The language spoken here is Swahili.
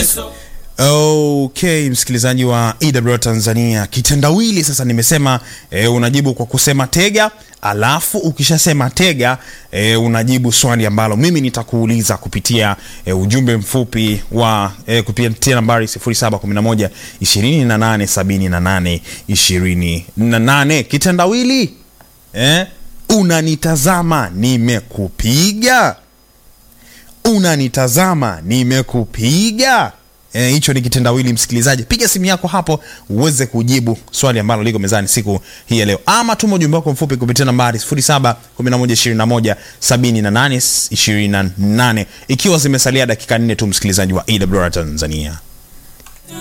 Okay, msikilizaji wa EW Tanzania, kitendawili sasa nimesema e, unajibu kwa kusema tega, alafu ukishasema tega e, unajibu swali ambalo mimi nitakuuliza kupitia e, ujumbe mfupi wa e, kupitia nambari 0711 2878 28. Kitendawili e, unanitazama nimekupiga, unanitazama nimekupiga hicho e, ni kitendawili. Msikilizaji, piga simu yako hapo uweze kujibu swali ambalo liko mezani siku hii ya leo, ama tuma ujumbe wako mfupi kupitia nambari 0711217828 ikiwa zimesalia dakika nne tu, msikilizaji wa EWR Tanzania.